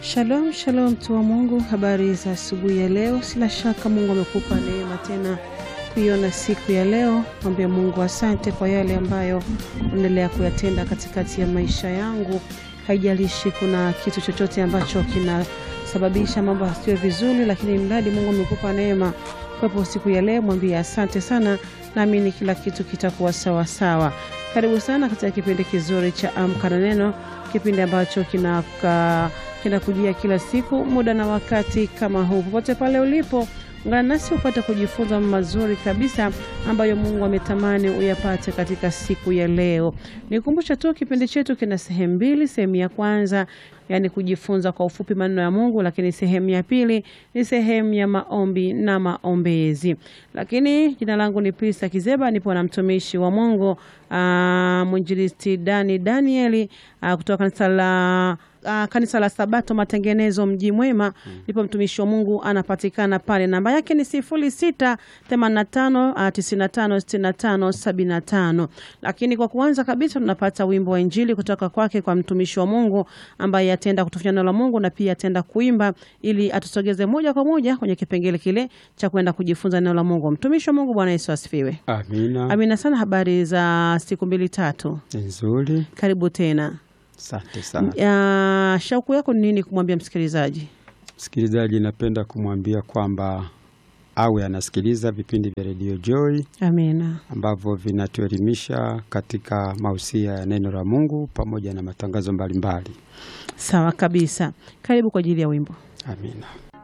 Shalom shalom, mtu wa Mungu, habari za asubuhi ya leo. Sina shaka Mungu amekupa neema tena kuiona siku ya leo. Mwambie Mungu asante kwa yale ambayo unaendelea kuyatenda katikati ya maisha yangu. Haijalishi kuna kitu chochote ambacho kinasababisha mambo yasiwe vizuri, lakini mradi Mungu amekupa neema kuwepo siku ya leo, mwambie asante sana, naamini kila kitu kitakuwa sawa sawa. Karibu sana katika kipindi kizuri cha Amka na Neno, kipindi ambacho kinaka kinakujia kila siku muda na wakati kama huu. Popote pale ulipo, ungana nasi upate kujifunza mazuri kabisa ambayo Mungu ametamani uyapate katika siku ya leo. Nikumbusha tu kipindi chetu kina sehemu mbili. Sehemu ya kwanza yani kujifunza kwa ufupi maneno ya Mungu, lakini sehemu ya pili ni sehemu ya maombi na maombezi. Lakini jina langu ni Prista Kizeba, nipo na mtumishi wa Mungu mwinjilisti Dani Danieli aa, kutoka kanisa la Uh, kanisa la Sabato Matengenezo mji mwema ndipo mtumishi wa Mungu anapatikana pale. Namba yake ni sifuri sita themanini na tano tisini na tano sitini na tano sabini na tano. Lakini kwa kuanza kabisa tunapata wimbo wa Injili kutoka kwake kwa mtumishi wa Mungu ambaye atenda kutufanya neno la Mungu na pia atenda kuimba ili atusogeze moja kwa moja kwenye kipengele kile cha kwenda kujifunza neno la Mungu. Mtumishi wa Mungu, Bwana Yesu asifiwe. Amina. Amina sana. Habari za siku mbili tatu, Nzuri. karibu tena. Asante sana. Ya, shauku yako ni nini kumwambia msikilizaji? Msikilizaji, napenda kumwambia kwamba awe anasikiliza vipindi vya redio Joy Amina. ambavyo vinatuelimisha katika mausia ya neno la Mungu pamoja na matangazo mbalimbali. Sawa kabisa. Karibu kwa ajili ya wimbo. Amina.